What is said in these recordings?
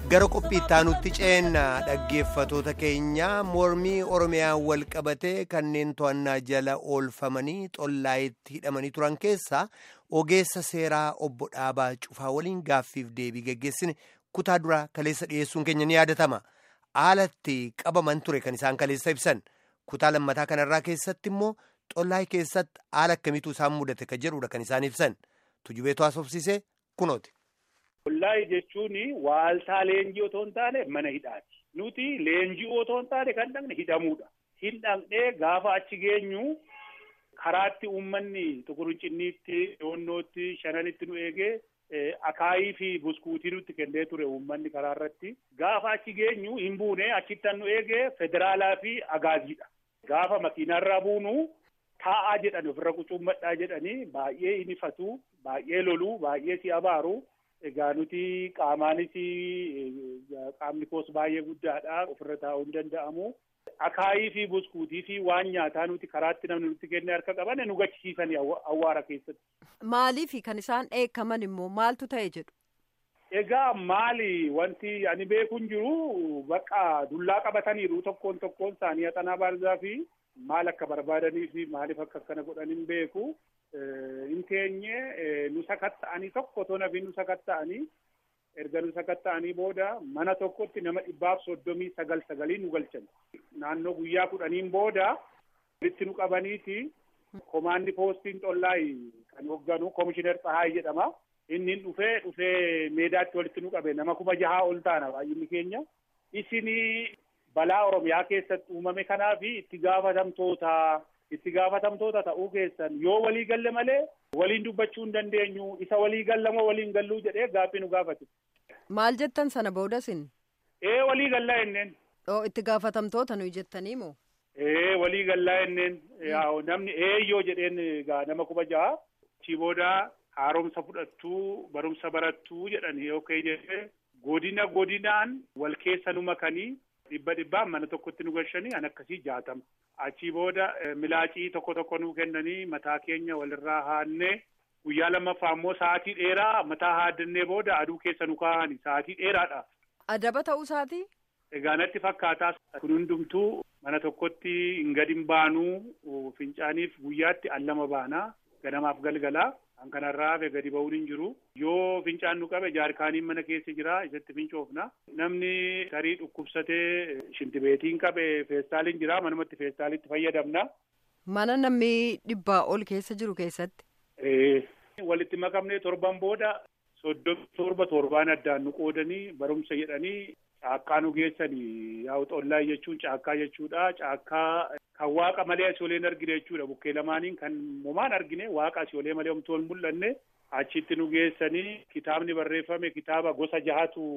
gara qophii ittaanutti ceenna dhaggeeffatoota keenya mormii oromiyaan wal qabatee kanneen to'annaa jala oolfamanii xollaayitti hidhamanii turan keessaa ogeessa seeraa obbo Dhaabaa Cufaa waliin gaaffiif deebii geggeessine kutaa duraa kaleessa dhiyeessuun keenya ni yaadatama. Haalatti qabaman ture kan isaan kaleessa ibsan kutaa lammataa kanarraa keessatti immoo xollaayii keessatti haala akkamiitu isaan mudate kan jedhudha kan isaan ibsan tujubeetu haasofsiisee kunooti. Xollaayii jechuun waaltaa leenjii otoo hin taane mana hidhaati. Nuti leenjii otoo hin taane kan dhaqne hidhamuudha. Hin dhaqnee gaafa achi geenyu karaatti uummanni tukurunciniitti, doonnootti, shananitti nu eegee akaayii fi buskuutii nutti kennee ture uummanni karaa irratti. Gaafa achi geenyu hin buune achittan nu eegee federaalaa fi agaaziidha. Gaafa makiinarraa buunu taa'aa jedhani ofirra qucuummadhaa jedhanii baay'ee hin ifatu, baay'ee lolu, baay'ee si abaaru. Egaa nuti qaamaanis qaamni koos baay'ee guddaadha ofirra taa'uu hin danda'amu. Akaayii fi buskuutii fi waan nyaataa nuti karaatti namni nutti kennee harka qaban nu gachisiisanii awwaara keessatti. Maaliif kan isaan dheekkaman immoo maaltu ta'e jedhu? Egaa maali wanti ani beeku hin jiru bakka dullaa qabataniiru tokkoon tokkoon isaanii haxanaa baarzaa fi maal akka barbaadanii fi maaliif akka akkana godhan hin beeku. hin teenye nu sakatta'anii tokko otoo nafi nu sakatta'anii erga nu sakatta'anii booda mana tokkotti nama dhibbaaf soddomii sagal sagalii nu galchan naannoo guyyaa kudhaniin booda walitti nu qabaniiti komaandi poostiin xollaayi kan hoogganu komishinar Tsahaay jedhama inni dhufee dhufee meedaatti walitti nu qabe nama kuma jahaa ol taana baay'inni keenya isinii balaa oromiyaa keessatti uumame kanaaf itti gaafatamtoota itti gaafatamtoota ta'uu keessan yoo walii galle malee waliin dubbachuu hin dandeenyu isa walii gallamoo waliin galluu jedhee gaaffii nu gaafate. Maal jettan sana boodasin? Ee walii gallaa enneen. Oo itti gaafatamtoota nuyi jettanii moo? Ee walii gallaa enneen namni eeyyoo jedheen egaa nama kuma jaha achii booda haaromsa fudhattuu barumsa barattuu jedhanii yookaan jedhee godina godinaan wal keessa nu makanii dhibba dhibbaan mana tokkotti nu galchanii an akkasii jaatama. Achii booda milaacii tokko tokko nu kennanii mataa keenya walirraa haannee guyyaa lammaffaa immoo sa'aatii dheeraa mataa haaddannee booda aduu keessa nu kaa'anii sa'aatii dheeraadha. Adaba ta'uu isaati? Egaa natti fakkaataa kun hundumtuu mana tokkotti hin gadi hin baanuu fincaaniif guyyaatti al lama baanaa ganamaaf galgalaa. Kan kanarraa hafe gadi ba'uun hin jiru. Yoo fincaan nu qabe jaarkaaniin mana keessa jira isatti fincoofna. Namni tarii dhukkubsatee shintibeetiin qabe feestaaliin jira manumatti feestaalitti fayyadamna. Mana namni dhibbaa ol keessa jiru keessatti. Walitti makamnee torban booda soddomii torba torbaan addaan nu qoodanii barumsa jedhanii caakkaa nu geessanii yaa'u xollaa jechuun caakkaa jechuudha. Caakkaa kan waaqa malee asii olee hin argine jechuudha. Bukkee lamaaniin kan homaan argine waaqa asii olee malee homtuu hin mul'anne achitti nu geessanii kitaabni barreeffame kitaaba gosa jahatu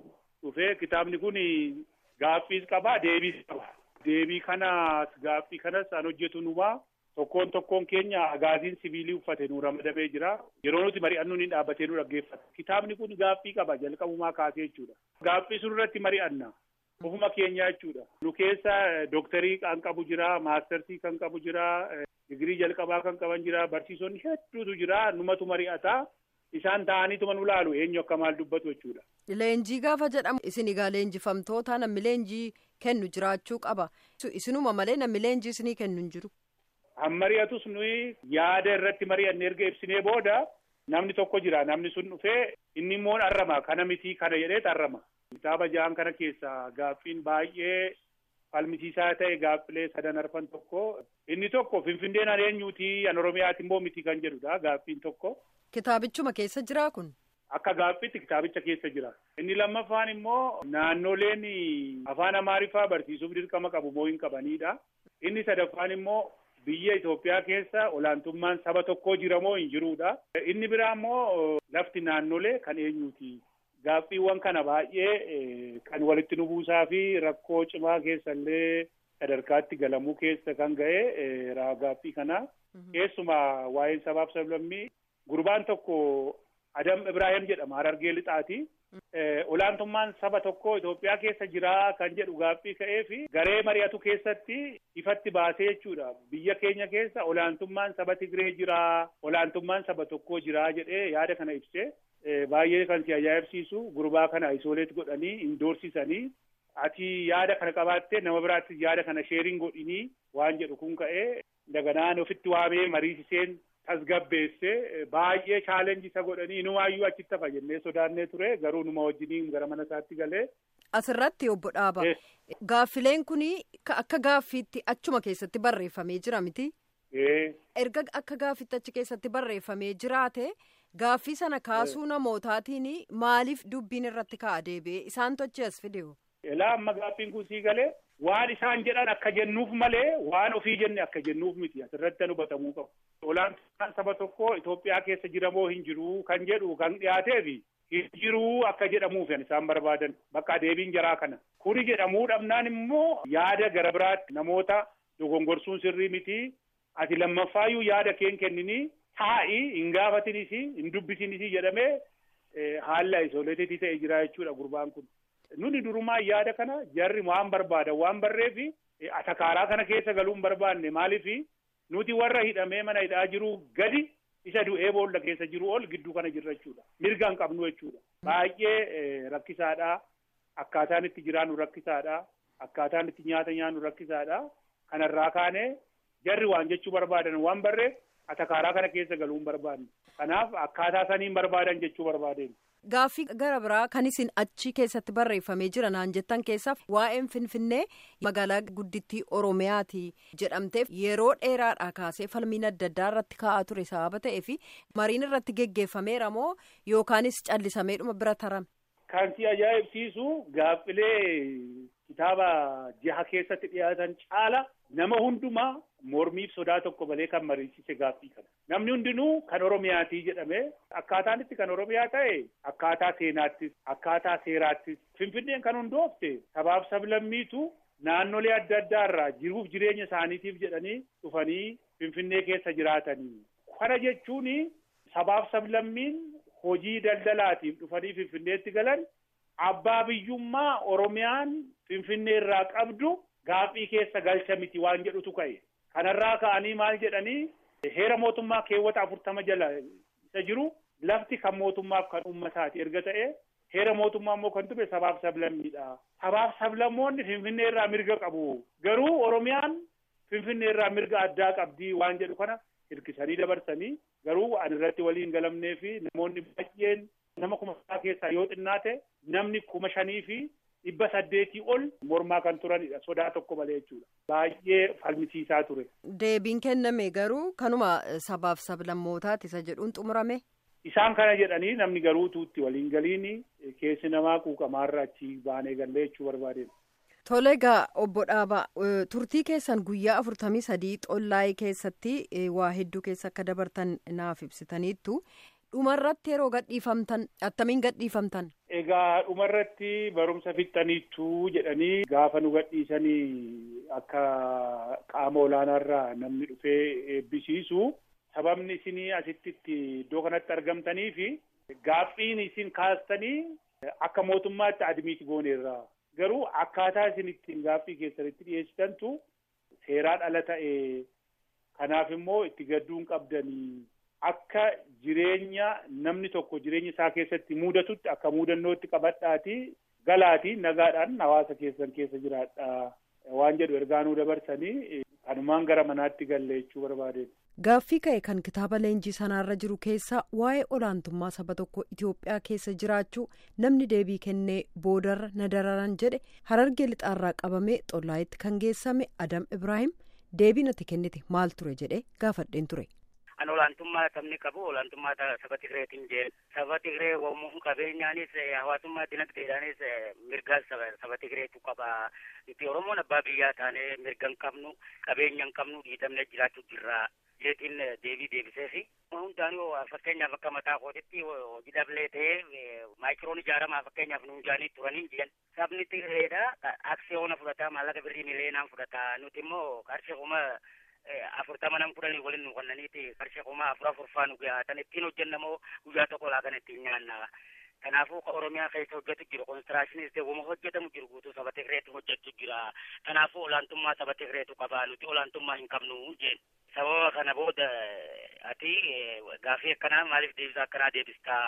dhufe kitaabni kun gaaffiis qaba deebiis qaba. Deebii kanas gaaffii kanas an hojjetu numaa tokkoon tokkoon keenya agaaziin sibiilii uffate nu ramadamee jira. Yeroo nuti mari'annu ni dhaabbatee nu dhaggeeffata. Kitaabni kun gaaffii qaba jalqabumaa kaasee jechuudha. Gaaffii sun irratti mari'anna. Ofuma keenya jechuudha. Nu keessa dooktarii kan qabu jira, maastarsii kan qabu jira, digirii jalqabaa kan qaban jira, barsiisonni hedduutu jira. Numatu mari'ata. Isaan ta'aniituma nu laalu eenyu akka maal dubbatu jechuudha. Leenjii gaafa jedhamu isin egaa leenjifamtoota namni leenjii kennu jiraachuu qaba. Isinuma malee namni leenjii isinii kennu hin jiru. Han mari'atus nuyi yaada irratti mari'anne erga ibsinee booda namni tokko jira namni sun dhufee inni immoo arrama kana mitii kana jedhee arrama. Kitaaba ja'an kana keessaa gaaffiin baay'ee falmisiisaa ta'e gaaffilee sadan arfan tokko inni tokko finfinneen an eenyuuti an oromiyaati immoo miti kan jedhudha gaaffiin tokko. Kitaabichuma keessa jiraa kun. Akka gaaffiitti kitaabicha keessa jira. Inni lammaffaan immoo naannoleen afaan amaariffaa barsiisuuf dirqama qabu moo hin qabanidha. Inni sadaffaan immoo biyya Itoophiyaa keessa olaantummaan saba tokkoo jira moo hin jirudha. Inni biraa immoo lafti naannolee kan eenyuuti. Gaaffiiwwan kana baay'ee kan walitti nu buusaa fi rakkoo cimaa keessallee sadarkaatti galamuu keessa kan ga'e gaaffii kana. Keessumaa waa'een sabaaf sablammii gurbaan tokko Adam Ibrahim jedhama Harargee Lixaati. Olaantummaan saba tokkoo Itoophiyaa keessa jira kan jedhu gaaffii ka'ee fi garee mari'atu keessatti ifatti baasee jechuudha. Biyya keenya keessa olaantummaan saba Tigree jira, olaantummaan saba tokkoo jira jedhee yaada kana ibsee baay'ee kan si ajaa'ibsiisu gurbaa kana isooleet godhanii indoorsisanii ati yaada kana qabaattee nama biraatti yaada kana sheeriin godhinii waan jedhu kun ka'ee daganaan ofitti waamee mariisiseen tasgabbeesse baay'ee chaalenji isa godhanii inumaayyuu achitti hafa jennee sodaannee ture garuu numa wajjiniin gara mana isaatti galee. Asirratti obbo Dhaaba. Gaaffileen kun akka gaaffiitti achuma keessatti barreeffamee jira miti. Erga akka gaaffiitti achi keessatti barreeffamee jiraate gaaffii sana kaasuu namootaatiin maaliif dubbiin irratti ka'a deebi'ee isaan tochi as fideewu. Elaa amma gaaffiin kun sii galee waan isaan jedhan akka jennuuf malee waan ofii jenne akka jennuuf miti asirratti hubatamuu qabu. Olaantummaan saba tokko Itoophiyaa keessa jiramoo hin jiru kan jedhu kan dhiyaateefi hin jiruu akka jedhamuuf isaan barbaadan bakka deebiin jaraa kana. Kuni jedhamuu dhabnaan immoo yaada gara biraatti namoota dogongorsuun sirrii miti. Ati lammaffaayyuu yaada keen kenninii taa'i hin gaafatinis hin dubbisinis jedhamee haala isooleetiitii ta'e jira jechuudha gurbaan kun. Nuni durumaa yaada kana jarri waan barbaadan waan barreefi atakaaraa kana keessa galuu hin barbaanne maaliifi nuti warra hidhamee mana hidhaa jiru gadi isa du'ee boolla keessa jiru ol gidduu kana jirra jechuudha. Mirga hin qabnu jechuudha. Baay'ee rakkisaadha. Akkaataan itti jiraannu rakkisaadha. Akkaataan itti nyaata nyaannu rakkisaadha. Kanarraa kaanee jarri waan jechuu barbaadan waan barreef atakaaraa kana keessa galuu hin barbaanne. Kanaaf akkaataa saniin barbaadan jechuu barbaadeen. Gaaffii gara biraa kan isin achi keessatti barreeffamee jira naan jettan keessaaf waa'een Finfinnee magaalaa guddittii Oromiyaati jedhamteef yeroo dheeraadhaa kaasee falmiin adda addaa irratti ka'aa ture sababa ta'eef mariin irratti geggeeffameera moo yookaanis callisameedhuma bira tarame. Kan si ajaa'ibsiisu gaaffilee kitaaba jaha keessatti dhiyaatan caala nama hundumaa mormiif sodaa tokko malee kan mariisise gaaffii kana. Namni hundinuu kan Oromiyaatii jedhame akkaataan itti kan Oromiyaa ta'e akkaataa seenaattis akkaataa seeraattis Finfinneen kan hundoofte sabaaf sablammiitu naannolee adda addaa irraa jiruuf jireenya isaaniitiif jedhanii dhufanii Finfinnee keessa jiraatanii. Kana jechuun sabaaf sablammiin hojii daldalaatiif dhufanii Finfinneetti galan abbaa biyyummaa Oromiyaan Finfinnee irraa qabdu gaaffii keessa galcha miti waan jedhutu ka'e. Kanarraa ka'anii maal jedhanii heera mootummaa keewwata afurtama jala isa jiru lafti kan mootummaaf kan uummataati erga ta'e heera mootummaa immoo kan ture sabaaf sablammiidha. Sabaaf sablammoonni Finfinnee irraa mirga qabu. Garuu Oromiyaan Finfinnee irraa mirga addaa qabdi waan jedhu kana hirkisanii dabarsanii garuu an irratti waliin galamnee fi namoonni baay'een nama kuma keessaa yoo xinnaate namni kuma shanii fi dhibba saddeetii ol mormaa kan turanidha sodaa tokko malee jechuudha baay'ee falmisiisaa ture. Deebiin kenname garuu kanuma sabaaf sablammootaati isa jedhuun xumurame. Isaan kana jedhanii namni garuu tuutti waliin galiini keessi namaa quuqamaarra achi baanee gallee jechuu barbaadeen. Tole egaa obbo Dhaabaa turtii keessan guyyaa afurtamii sadii xollaayee keessatti waa hedduu keessa akka dabartan naaf ibsitaniittu dhumarratti yeroo gadhiifamtan attamiin gadhiifamtan. Egaa dhumarratti barumsa fixxaniittu jedhanii gaafa nu gadhiisanii akka qaama olaanaarraa namni dhufee eebbisiisu sababni isinii asitti iddoo kanatti argamtanii fi gaaffiin isin kaastanii akka mootummaatti admiiti gooneerra. Garuu akkaataa isin ittiin gaaffii keessanitti dhiyeessitantu seeraan ala ta'e kanaaf immoo itti gadduun qabdanii akka jireenya namni tokko jireenya isaa keessatti mudatutti akka mudannootti qabadhaati galaatii nagaadhaan hawaasa keessan keessa jiraadha waan jedhu ergaanuu dabarsanii kanumaan gara manaatti galle jechuu barbaadeen. Gaaffii ka'e kan kitaaba leenjii sanaarra jiru keessa waa'ee olaantummaa saba tokko Itoophiyaa keessa jiraachuu namni deebii kennee boodarra na dararan jedhe harargee lixaarraa qabamee xollaayitti kan geessame Adam Ibrahim deebii natti kennite maal ture jedhe gaafadheen ture. An olaantummaa sabni qabu olaantummaa saba Tigreetiin jeen saba Tigree wamuun qabeenyaanis hawaasummaa dinagdeedhaanis mirga saba Tigreetu qaba. Nuti Oromoon abbaa biyyaa taanee mirga hin qabnu qabeenya hin qabnu dhiitamne jiraachuu jirra. jeetiin deebii deebisee fi hundaanuu fakkeenyaaf akka mataa kootitti hojii dhablee ta'ee maayikiroon ijaaramaa fakkeenyaaf nuun jaanii turanii jiran sabni Tigreedha aksiyoona fudhataa maallaqa birrii miliyeenaan fudhata nuti immoo qarshii kuma afurtama nam fudhanii waliin nu kennaniiti qarshii kuma afur afur faa nu gahaatan ittiin hojjennamoo guyyaa tokko laakan ittiin nyaanna. Kanaafuu Oromiyaa keessa hojjetu jiru konistiraashiniis ta'e wama hojjetamu jiru guutuu saba Tigreetu hojjetu jira. Kanaafuu olaantummaa saba Tigreetu qaba nuti olaantummaa hin qabnu jeen. Sababa kana booda ati gaafii akkanaa maaliif deebisa akkanaa deebistaa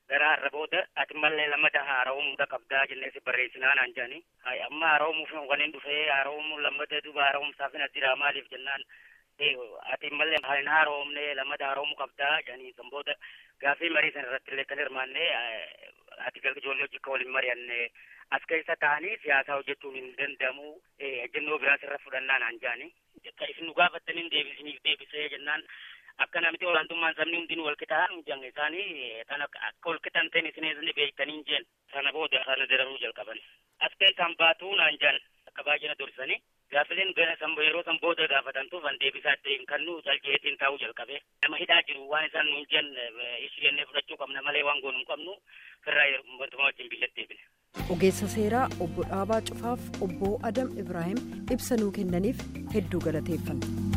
gara har'a booda ati mallee lammata haara'uumuudha qabdaa jennee si barreessinaa naan jedhani. Amma haara'uumuuf waliin dhufee haara'uumuu lammata duuba haara'uumsaaf na jira maaliif jennaan ati mallee hin haara'uumne lammata haara'uumuu qabdaa jedhanii san booda gaaffii marii sana irratti illee kan hirmaanne ati ijoollee hojii akka waliin mari'anne as keessa ta'anii siyaasaa hojjechuun hin danda'amu ejjennoo biraas irra fudhannaa naan jedhani. Isin nu gaafattaniin deebisiniif deebisee jennaan akka namti olaantummaan sabni hundinuu wal qixaan jenne isaanii tan akka wal qixaan ta'in isin beektanii jeen sana booda sana dararuu jalqaban. As keessaan baatuu naan jedhan akka baay'ina dursanii gaafileen yeroo san booda gaafatantuuf an deebisaa ta'in kan nu jaljeetiin taa'uu jalqabe. Nama hidhaa jiru waan isaan nuun jen isu jennee fudhachuu qabna malee waan goonu hin qabnu firraa wantuma wajjin biyyatti deebine. Ogeessa seeraa obbo Dhaabaa Cufaaf obbo Adam Ibrahim ibsa nuu kennaniif hedduu galateeffanna.